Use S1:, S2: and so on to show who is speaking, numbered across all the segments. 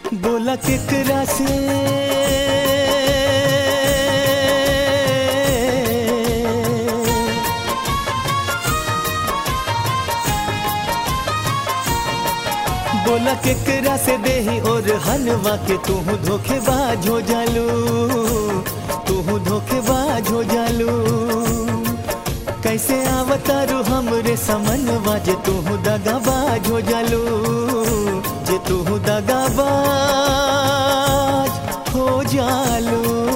S1: बोला केकरा से बोला केकरा से देही और हलवा के तू धोखेबाज हो जालू तू धोखेबाज हो जालू कैसे आवतारू हमरे समनवा जे तू दगाबाज हो जालू जे तू दगाबाज हो जालू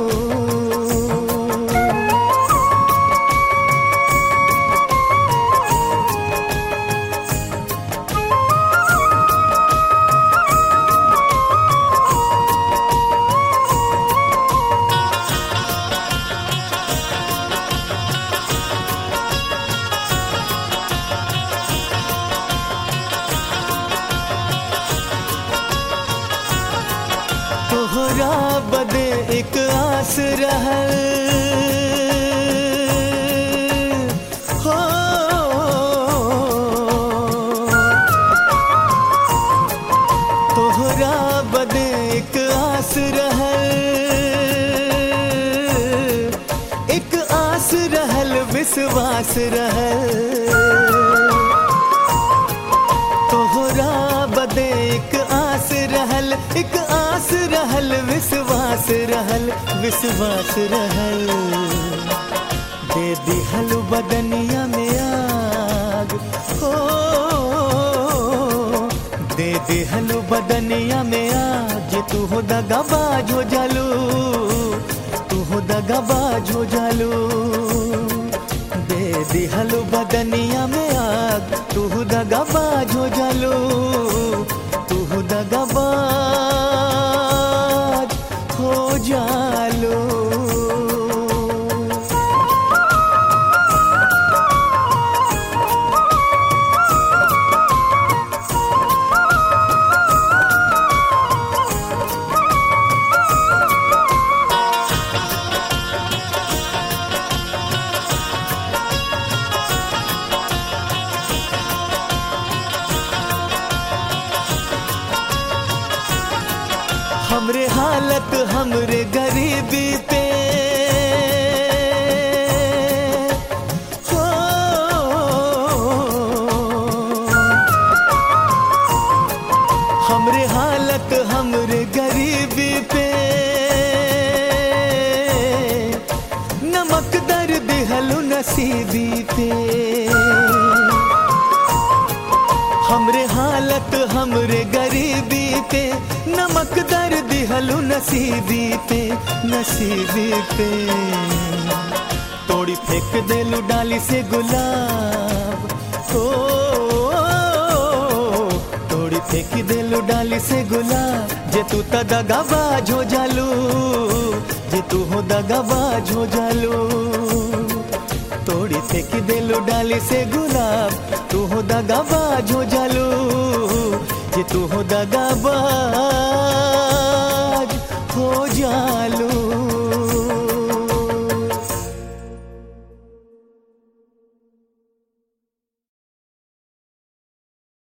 S1: तोहरा बदे एक आस रहल हो तोहरा बदे एक आस रहल एक आस रहल विश्वास रहल तोहरा बदे एक आस रहल एक आस रहल विश्वास रहल विश्वास रहल दे दिहल बदनिया में आग हो दे दिहल बदनिया में आग जे तू हो दगाबाज हो जालू तू हो दगाबाज हो जालू दे दिहल बदनिया में आग तू दगाबाज हो जालू तू दगाबाज हो जालू हमरे हालत हमरे गरीबी पे हो हमरे हालत हमरे गरीबी पे नमक दर दिहलु नसीबी पे हमरे हालत हमरे गरीबी पे नमक दर दिहलु नसीबी पे नसीबी पे तोड़ी फेंक देलू डाली से गुलाब ओ तोड़ी फेंक देलू डाली से गुलाब जे तू त दगाबाज हो जालू जे तू हो दगाबाज हो जालू तोड़ी फेंक देलू डाली से गुलाब तू हो दगाबाज हो जालू जे तू हो दगाबाज